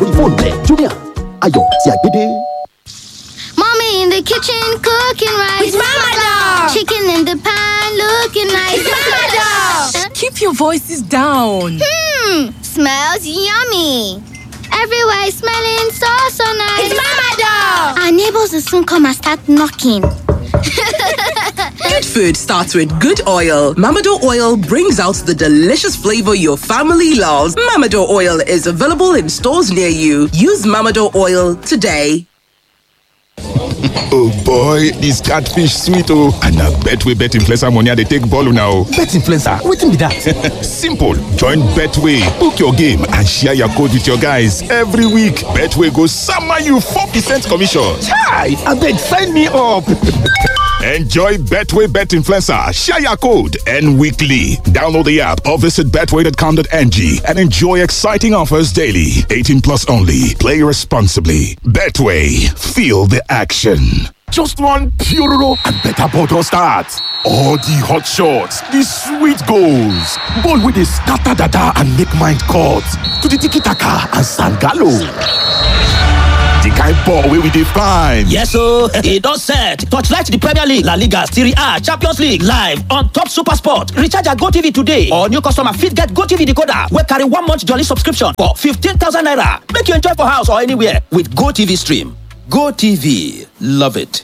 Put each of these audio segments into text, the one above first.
sórí fóònù rẹ jumia ayọ̀ tí a gbé dé. Mommy in the kitchen cooking rice. With Mama Dog. Chicken in the pan looking nice. With Mama Dog. Keep your voices down. Hmm, smells yummy. Everywhere is smelling so so nice. It's Mama Dog. Our neighbors will soon come and start knocking. Good food starts with good oil. Mamado oil brings out the delicious flavor your family loves. Mamado oil is available in stores near you. Use Mamado oil today. oh boy dis catfish sweet oh and na betway bet influencer money i dey take ball una o. bet influencer wetin be that. simple join betway book your game and share your code with your guys every week betway go sama you four percent commission. chai abeg sign me up. Enjoy Betway Bet Influencer, share your code, and weekly. Download the app or visit betway.com.ng and enjoy exciting offers daily. 18 plus only. Play responsibly. Betway, feel the action. Just one Puroro and better bottle start. All the hot shots, the sweet goals, ball with the scatter data and make mind cut to the tiki taka and sangalo. The kind ball wey we dey find. Yes ooo, e don set. Torchlight the Premier League, La Liga, Serie A, Champions League live on top Super Sport. Recharge your GoTV today or new customer fit get GoTV decoder wey carry one month jolly subscription for 15,000 naira. Make you enjoy for house or anywhere with GoTV stream. GoTV, love it.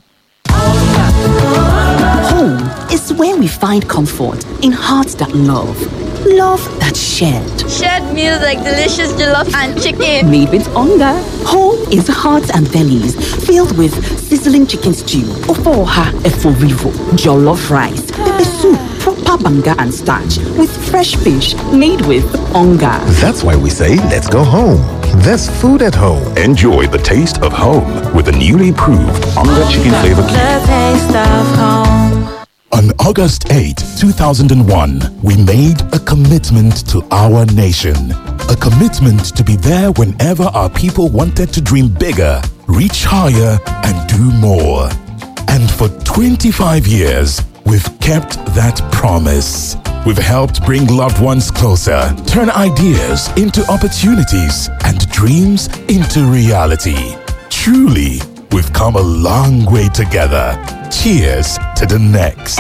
Home is where we find comfort in hearts that love, love that shared. Shared meals like delicious jollof and chicken. Made with hunger. Home is hearts and bellies filled with sizzling chicken stew, ofoha eforivo, jollof rice, pepper soup, proper banga and starch with fresh fish made with hunger. That's why we say let's go home. There's food at home. Enjoy the taste of home with the newly proved Onga Chicken Flavor Cube. The taste of home. On August 8, 2001, we made a commitment to our nation. A commitment to be there whenever our people wanted to dream bigger, reach higher, and do more. And for 25 years, we've kept that promise. We've helped bring loved ones closer, turn ideas into opportunities, and dreams into reality. Truly, we've come a long way together. Cheers to the next.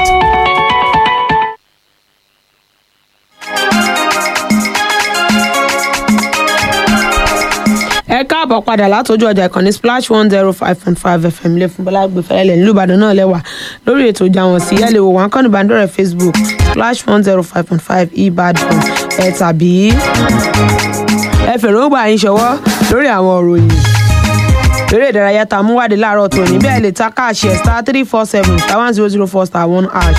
ẹ káàbọ̀ padà látọjú ọjà ìkànnì splash one zero five point five fm lè fún bọ́lá gbé fẹ́lẹ́lẹ̀ nílùú ìbàdàn náà lẹ́wà lórí ètò ìjà wọn sí ẹ̀lẹ́wò wọn kọ́ni bandore facebook splash one zero five point five ìbàdàn ẹ̀ tàbí ẹ fèròǹgbà yín ṣọwọ́ lórí àwọn òròyìn eré ìdárayá tá a mú wádìí láàárọ̀ tòní bẹ́ẹ̀ lè ta káàṣì ẹ̀ star three four seven star one zero zero four star one hash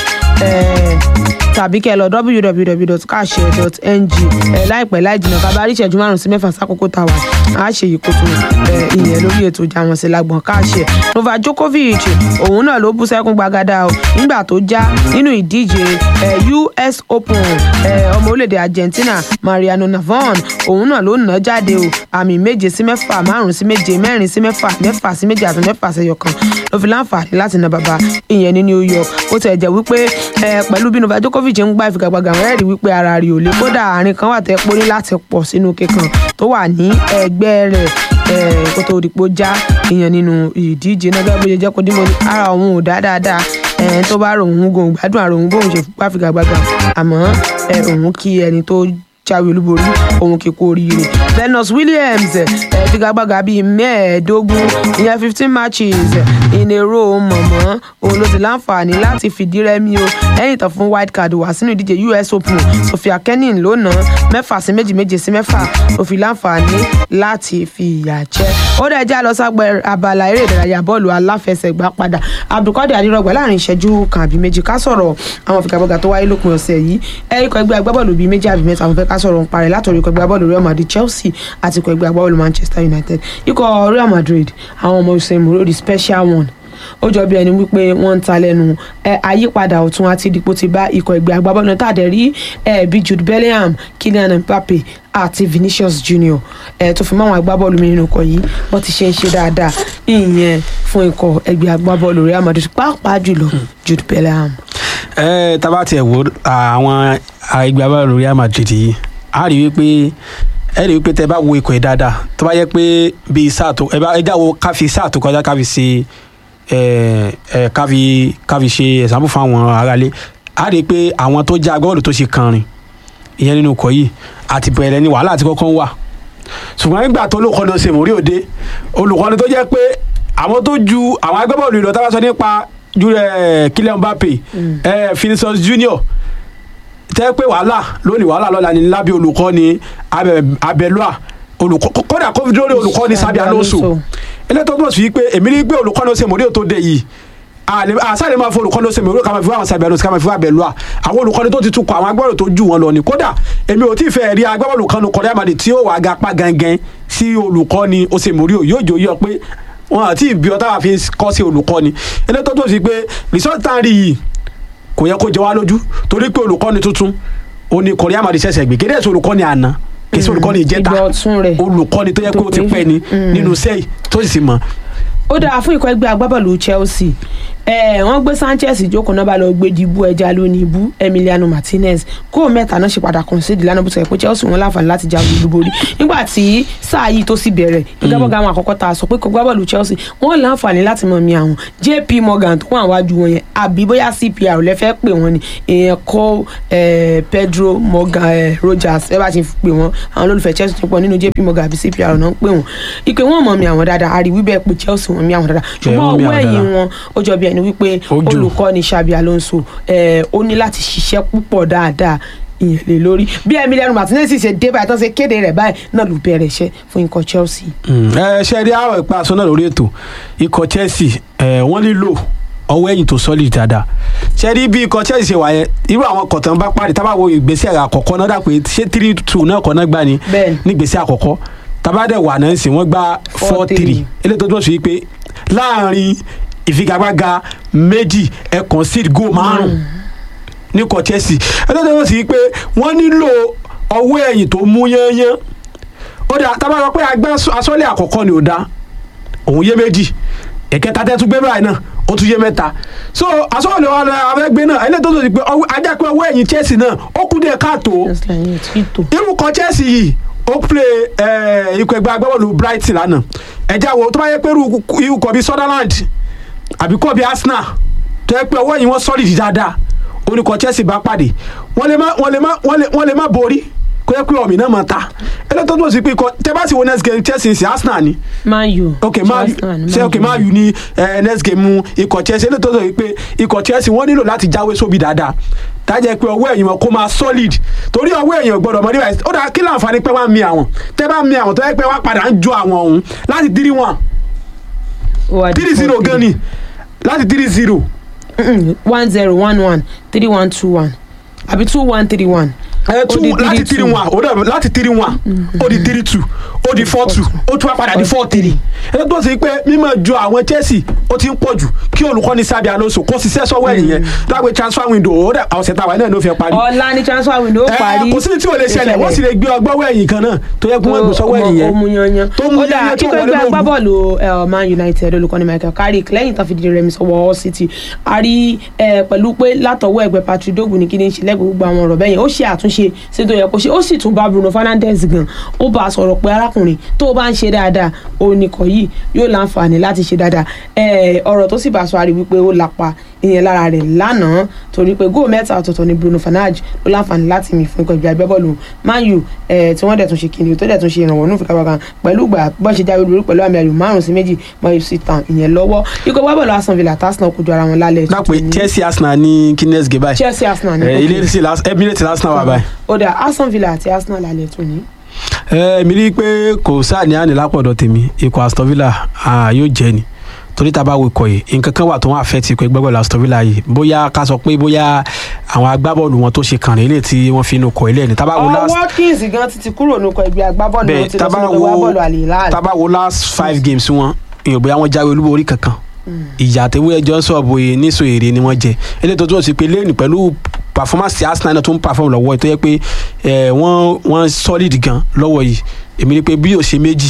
tàbí kẹ́ ẹ lọ www.kaashare.ng ẹ láìpẹ́ láì jìnnà ká bá rí ìṣẹ́jú márùn sí mẹ́fà sákòókò tá a wà á ṣe yìí kó tó ẹ ìyẹn lórí ètò ìjà wọn sí lágbọ̀n Kaashare Novak Djokovic òun náà ló bú sẹ́kún gbagada o nígbà tó já nínú ìdíje ẹ US Open ẹ ọmọ orílẹ̀-èdè Argentina Mariano Navon òun náà ló nà jáde o àmì méje sí mẹ́fà márùn sí méje mẹ́rin sí mẹ́fà mẹ́fà sí méje àti mẹ́fà sẹ́yọ kan ló fi láǹfààní láti na bàbá ìyẹn ní New York ó tẹ̀ jẹ́ wípé ẹ pẹ̀lú bí Novak Djokovic Djokovic ń gbá ìfigagbága àwọn ẹ̀rí wípé ara rẹ̀ ò lè kódà àárín kan wà tẹ́ pé ó ní láti pọ̀ sínú kíkan tó wà ní ẹgbẹ́ rẹ̀ kó tó dìpọ̀ já èèyàn nínú ìdíje náà gẹ́gẹ́ bó ṣe jẹ́ kó dín mọ́ ní ara òun ò dá dáadáa tó bá rò òun gòun gbádùn àrò òun bóun ṣe gbá ìfigagbága àmọ́ òun kí ẹni tó jáwé olúborí òun kì í kú oríire Venus Williams figagbága bíi mẹ́ẹ̀ẹ́dógún ìyẹn fifteen matches in a row mọ̀mọ́ òun ló ti láǹfààní láti fìdí rẹmi o lẹ́yìn tán fún wild card wá sínú ìdíje US Open Sophia Kenin ló ná mẹ́fà sí méjì méje sí mẹ́fà ó fi láǹfààní láti fi ìyà jẹ ó dẹ̀ já lọ ságbẹ́ abala eré ìdárayá bọ́ọ̀lù aláfẹsẹ̀gbá padà Abdulkadir Adirogba láàrin ìṣẹ́jú kan àbí méjì ká sọ̀rọ̀ àwọn figagbága tó wáyé lópin ọ̀sẹ̀ yìí ẹ̀ríkọ̀ ẹgbẹ́ agbábọ́ọ̀lù bíi méjì àbí mẹ́ta àwọn fẹ́ ká sọ̀rọ̀ ń parẹ́ látọ̀rí ikọ̀ ẹgbẹ́ agbábọ́ọ̀lù Real Madrid Chelsea àti ikọ̀ ẹgbẹ́ agbábọ́ọ̀lù Manchester United ikọ̀ Real Madrid àwọn ọmọ Usain Bolt the special one ó jọ bí ẹni wípé wọ́n ń ta lẹ́nu àyípadà ọ̀tún àti ìdìpọ̀ ti bá ikọ̀ ẹgbẹ́ agbábọ́ọ̀lù náà tàdé rí bí Jude Bellingham Kylian Mbappe àti Vinicius Junior tó fi mọ́ àwọn agbábọ́ọ̀lù mi nínú ikọ̀ yìí wọ́n ti ṣe ń ṣe dáadáa ìyẹn fún ikọ̀ ẹgbẹ́ agbábọ́ọ̀lù Real Madrid pàápàá jùlọ Jude Bellingham. ẹ tá bá tiẹ̀ wo àwọn ẹgbẹ́ agbábọ́ọ̀lù Real Madrid yìí a rí wípé ẹ rí i pé tẹ bá wo ikọ̀ yìí dáadáa tó bá yẹ pé bíi sáà tó ẹ bá ẹ já wo káfi sáà tó kọjá káfi ṣe ẹ ẹ káfi káfi ṣe ẹ̀sánpù fún àwọn aráalé a rí i pé àwọn tó jẹ́ agbọ́dọ̀ tó ṣe kànrin ìyẹn nínú ikọ̀ yìí àti bẹ̀rẹ̀ ni wàhálà àti kọ́kọ́ ń wà ṣùgbọ́n nígbà tó olùkọ́ni ṣe mórí òde olùkọ́ni tó jẹ́ pé àwọn tó ju àwọn agbábọ́ọ̀lù ìlọ tábà sọ nípa ju ẹ Kylian Mbappe ẹ Vinicius Junior tẹ́ pé wàhálà lónìí wàhálà lọ́la ni lábẹ́ olùkọ́ni Abẹ- Abẹ́lúà olùkọ́ kódà kó fi lórí olùkọ́ni Sabi Alonso eléyìí tó túmọ̀ sí pé èmi rí pé olùkọ́ni ṣe mórí òtó dé yìí àṣàlẹ̀ máa fọ olùkọ́ni ṣe mórí òtó ká máa fi wá àwọn Sabi Alonso ká máa fi wá Abẹ́lúà àwọn olùkọ́ni tó ti tukọ̀ àwọn agbábọ́ọ̀lù tó jù wọn lọ ni kódà èmi ò tí ì fẹ́ rí agbábọ́ọ̀lù kan kọ́dà àmàdì tí ó wà ga pa gangan sí olùkọ́ni ó ṣe mórí ò yóò jò yọ pé wọn àti ìbí ọtá wà fi kọ́ sí olùkọ́ni eléyìí tó túmọ̀ sí pé rìsọ́ọ̀tì yìí kò yẹ kó jẹ wá lójú torí pé olùkọ́ni tuntun ó ní kọ̀rí àmàdí ṣẹ̀ṣẹ̀ gbé kéde ẹ̀sùn olùkọ́ni àná kì í ṣe olùkọ́ni ìjẹta olùkọ́ni tó yẹ kó ti pẹ́ ni nínú sẹ́yìn tó sì ti mọ̀. ó dáa fún ikọ̀ ẹgbẹ́ agbábọ́ọ̀lù Chelsea ẹ wọ́n gbé Sanchez ìjókòó náà bá lọ gbé dìbò ẹja lónìí ibú Emiliano Martinez kó mẹ́ta náà ṣe padà concede lánàá bó ti rẹ̀ pé Chelsea wọn láǹfààní láti jáwé olúborí nígbà tí sáà yìí tó sì bẹ̀rẹ̀ ìgbàbọ̀gà àwọn àkọ́kọ́ tá a sọ pé kò gbábọ́ọ̀lù Chelsea wọ́n láǹfààní láti mọ̀ mi àwọn JP Morgan tó wà wájú wọn yẹn àbí bóyá CPR lẹ́fẹ́ pè wọ́n ni èèyàn kọ́ Pedro Morgan eh, Rogers ẹ bá ti pè wọ́n àwọn olólùfẹ́ Chelsea tó pọ̀ nínú JP Morgan àbí CPR náà ń pè wọ́n ìpè wọ́n mọ̀ mi àwọn dáadáa àríwí bẹ́ẹ̀ pé Chelsea wọ́n mi àwọn dáadáa ṣùgbọ́n wọ́n mi ọwọ́ àwọn ẹ̀yìn dáadáa. wọn ó jọ bí ẹni wípé Ojú. olùkọ́ni Xabi Alonso eh, ó ní láti ṣiṣẹ́ púpọ̀ dáadáa ìyẹn lè lórí bí Emiliano Martinez sì ṣe dé báyìí tó ṣe kéde rẹ̀ báyìí náà ló bẹ̀rẹ̀ iṣẹ́ fún ikọ̀ Chelsea. ẹ ṣe rí àwọn ìpa aṣọ náà lórí ètò ikọ̀ Chelsea ẹ wọ́n nílò ọwọ́ ẹ̀yìn tó solid dáadáa ṣe rí bí ikọ̀ Chelsea ṣe wà yẹn irú àwọn kọ̀tàn bá parí tábà wo ìgbésẹ̀ àkọ́kọ́ náà dà pé ṣé three two náà kọ́ náà gbà ní nígbésẹ̀ àkọ́kọ́ tábà dẹ̀ wà náà sì wọ́n gba four three eléyìí tó tó sùn yìí pé láàrin ìfigagbága méjì ẹ concede goal márùn ní ikọ̀ Chelsea eléyìí tó tó sì yìí pé wọ́n nílò ọwọ́ ẹ̀yìn tó mú yányán ó dà tábà sọ pé agbá asọ́lẹ̀ àkọ́kọ́ ni ò dá òun yé méjì ẹ̀kẹta tẹ́ tún gbé báyìí náà ó tún yé mẹ́ta so asọ́lẹ̀ wa la abẹ́gbé náà ẹlẹ́tọ́ tó ti pé ọwọ́- ajá pé ọwọ́ ẹ̀yìn Chelsea náà ó kú díẹ̀ káàtó irú kan Chelsea yìí ó play eh, ikọ̀ ẹgbẹ́ agbábọ́ọ̀lù Brighton lánàá ẹ̀já wo tó bá yẹ pé irú irú kan bíi Sunderland àbí kọ́ bíi Arsenal tó yẹ pé ọwọ́ ẹ̀yìn wọn solid dáadáa oníkọ̀ Chelsea bá pàdé wọ́n lè má wọ́n lè má wọ́n lè wọ́n lè má borí kó yẹ pé ọ̀mì náà máa ta ẹlẹ́tọ́ tó sì pé ikọ̀ tẹ́ bá sì wo next game Chelsea sí Arsenal ni Man U. ok man u ṣe ok man u ní eh, next game mu ikọ̀ Chelsea eléyìí tó sọ pé ikọ̀ Chelsea wọ́n nílò láti jáwé sóbì dáadáa tájẹ́ pé ọwọ́ ẹ̀yìn wọn kó máa solid torí ọwọ́ ẹ̀yìn gbọ́dọ̀ mọ́ níbàyí ó dáa kí láǹfààní pé wọ́n á mi àwọn tẹ́ bá mi àwọn tó yẹ pé wọ́n á padà ń jó àwọn ọ̀hún láti three one three zero gan ni láti three zero one zero one one three one two one àbí two one three one. ẹ tún láti three one ó dẹ̀ láti three one ó di three two ó di four two ó tún wá padà di four three ẹ tó sì pé mímọ̀ ju àwọn Chelsea ó ti ń pọ̀ jù kí olùkọ́ni Sabi Alonso kó ṣiṣẹ́ sọ́wọ́ ẹ̀yìn yẹn dágbé transfer window ó dẹ̀ ọ̀sẹ̀ táwa náà ló fi parí. ọ̀la ni transfer window Ẹ, parí. kò sí ní tí ò lè ṣẹlẹ̀ wọ́n sì lè gbé ọgbọ́wọ́ ẹ̀yìn kan náà tó yẹ kí wọ́n gbé sọ́wọ́ ẹ̀yìn yẹn ó mú yanyan tó mú ó dáa yanyan tó kíkọ́ wọlé ẹgbẹ́ lóru. agbábọ́ọ̀lù eh, Man United olùkọ́ni Michael Carrick lẹ́yìn tán fi dìde rẹmi sọ́wọ́ Hull City a rí eh, pẹ̀lú pé látọwọ́ ẹgbẹ́ Patrick Dogu ní kí ni ìṣẹ̀lẹ̀ gbogbo àwọn ọ̀rọ̀ bẹ́yẹn ó ṣe àtúnṣe sí tó yẹ kó ṣe ó sì tún bá Bruno Fernandes gan ó bá a sọ̀rọ̀ pé arákùnrin tó o bá ń ṣe dáadáa oníkọ̀ yìí yóò láǹfààní láti ṣe dáadáa Eh, ọ̀rọ̀ tó sì bá a sọ àrí wípé ó lapa ìyẹn lára rẹ̀ lánàá torí pé góò mẹ́ta ọ̀tọ̀ọ̀tọ̀ ni Bruno Fernandes ló láǹfààní láti mì fún ikọ̀ ìgbà agbábọ́ọ̀lù Man U eh, tí wọ́n dẹ̀ tún ṣe kìnìún tó dẹ̀ tún ṣe ìrànwọ́ nù fìkàwọ́ kan pẹ̀lú ìgbà bọ́ ṣe jáwé lórí pẹ̀lú àmì ayò márùn sí méjì mọ́ FC Town ìyẹn lọ́wọ́ ikọ̀ agbábọ́ọ̀lù Aston Villa tásán kojú ara wọn lálẹ́ dápẹ́ Chelsea Arsenal ní guinness gé báyìí Chelsea Arsenal ní Eh, okay. ilé sí Las- Emirates Arsenal wà báyìí. ó dà Aston Villa àti Arsenal lálẹ́ tó ní. ẹ mi rí i pé kò sáà ní àná lápọ̀dọ̀ tèmi ikọ̀ Aston Villa ah, yóò jẹ́ ni torí tá a bá wo ikọ̀ yìí nǹkan kan wà tó wọ́n àfẹ́ ti ikọ̀ ẹgbẹ́ bọ́ọ̀lù Aston Villa yìí bóyá ká sọ pé bóyá àwọn agbábọ́ọ̀lù wọn tó ṣe kàn rèé lè tí wọ́n fi inú kọ̀ ilé ni tá a bá wo ọ last Watkins gan ti ti kúrò nínú ikọ̀ ẹgbẹ́ agbábọ́ọ̀lù wọn bẹ́ẹ̀ ti tá lọ a bá sínú ikọ̀ wo agbábọ́ọ̀lù Al Hilal. tá a bá wo last five games wọn èèyàn bóyá wọ́n jáwé olúborí kankan ìyá àtẹwé ẹjọ́ sọ̀bù yìí níṣò èrè ni wọ́n jẹ eléyìí tó tó sì pé lẹ́yìn pẹ̀lú performance ti Arsenal náà tó ń perform lọ́wọ́ yìí tó yẹ pé eh, wọ́n wọ́n solid gan lọ́wọ́ yìí èmi rí i pé bí yóò ṣe méjì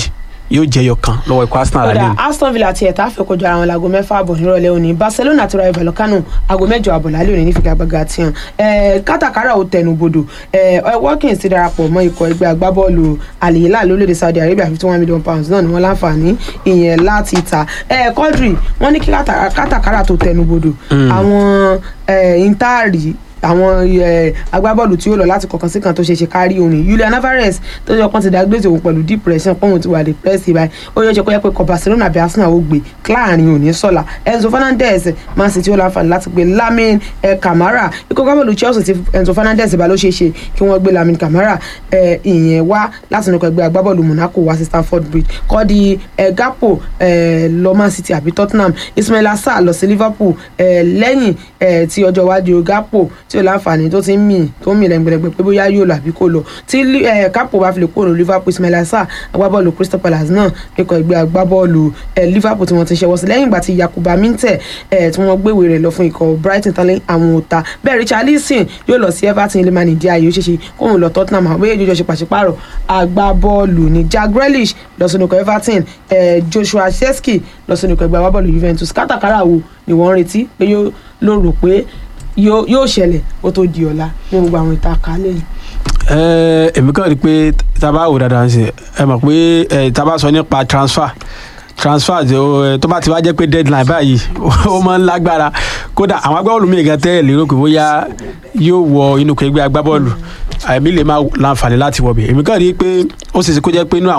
yóò jẹyọ kan lọ́wọ́ ikọ̀ arsenal lálẹ́ kódà yìí. aston villa àti ẹ̀ta fẹ́ kojú ara wọn láago mẹ́fà àbọ̀ nírọ̀lẹ́ òní barcelona àti rayo vallecano aago mẹ́jọ àbọ̀ lálẹ́ òní ní figagbága tiwọn ẹ̀ẹ́ kátàkárà ò tẹnubodò ẹ̀ẹ́ watkins ti darapọ̀ mọ́ ikọ̀ ẹgbẹ́ agbábọ́ọ̀lù al hilal lórílẹ̀‐èdè saudi arabia fifty one million pounds náà ni wọ́n láǹfààní ìyẹn láti ta ẹ̀ẹ́ quadri wọ́n ní kí kátà- kátàkárà tó tẹnubodò Mm. àwọn ẹ̀ẹ́ intaari àwọn ẹ, agbábọ́ọ̀lù tí ó lọ láti kọ̀ọ̀kan sí kan tó ṣe ṣe kárí òní Julian Alvarez tó yẹ kán ti dágbèsè òun pẹ̀lú depression pọ́n ti wà depressed báyìí ó yẹ kó yẹ pé kọ Barcelona bí Arsenal ó gbé láàrin òní sọ̀la Enzo Fernandez Man City ó láǹfààní láti gbé Lamine ẹ, Camara ikọ̀ agbábọ́ọ̀lù Chelsea ti Enzo Fernandez bá ló ṣe é ṣe kí wọ́n gbé Lamine Camara ẹ, ìyẹn wá láti nukọ̀ ẹgbẹ́ agbábọ́ọ̀lù Monaco wá sí Stamford Bridge kọ́ di ẹ, Gakpo ẹ, lọ Man City àbí Tottenham Ismail Assar lọ sí Liverpool ẹ, lẹ́yìn ẹ, tí ọjọ́ iwájú Gakpo tí ó láǹfààní tó ti ń mì tó ń mì lẹ́gbẹ̀lẹ́gbẹ̀ pé bóyá yóò lọ àbí kò lọ tí ẹ, Gakpo bá fi lè kúrò ní Liverpool Ismail Assar agbábọ́ọ̀lù Crystal Palace náà ikọ̀ ẹgbẹ́ agbábọ́ọ̀lù ẹ, Liverpool tí wọ́n ti ṣẹwọ́ sí lẹ́yìn ìgbà tí Yakuba Minteh ẹ, tí wọ́n gbéwèé rẹ̀ lọ fún ikọ̀ Brighton tán àwọn òta bẹ́ẹ̀ Richarlison yóò lọ sí Everton ilé mani díẹ̀ ayé ó ṣeéṣe kóun lọ Tottenham àwọn méjèèjì jọ ṣe pàṣípààrọ̀ agbábọ́ọ̀lù ní Jack Grealish lọ sínú ikọ̀ Everton ẹ, Joshua Chesky lọ sínú ikọ̀ ẹgbẹ́ agbábọ́ọ̀lù Juventus kátàkárà wo ni wọ́n ń retí pé yóò ló rò pé yóò yóò ṣẹlẹ̀ ó tó di ọ̀la ní gbogbo àwọn ìta kálẹ̀ yìí. Ẹ, èmi kàn rí i pé tá a bá wò dáadáa ṣe ẹ mọ̀ pé ẹ, tá a bá sọ nípa transfer transfer tí ó, ẹ, tó bá ti wá jẹ́ pé deadline báyìí ó máa ń lágbára kódà àwọn agbábọ́ọ̀lù mi gan tẹ́lẹ̀ lérò pé bóyá yóò wọ inú ẹgbẹ́ agbábọ́ọ̀lù àmì lè má láǹfààní láti wọ̀ bẹ̀ èmi kàn rí i pé ó ṣeéṣe kó jẹ́ pé inú àwọn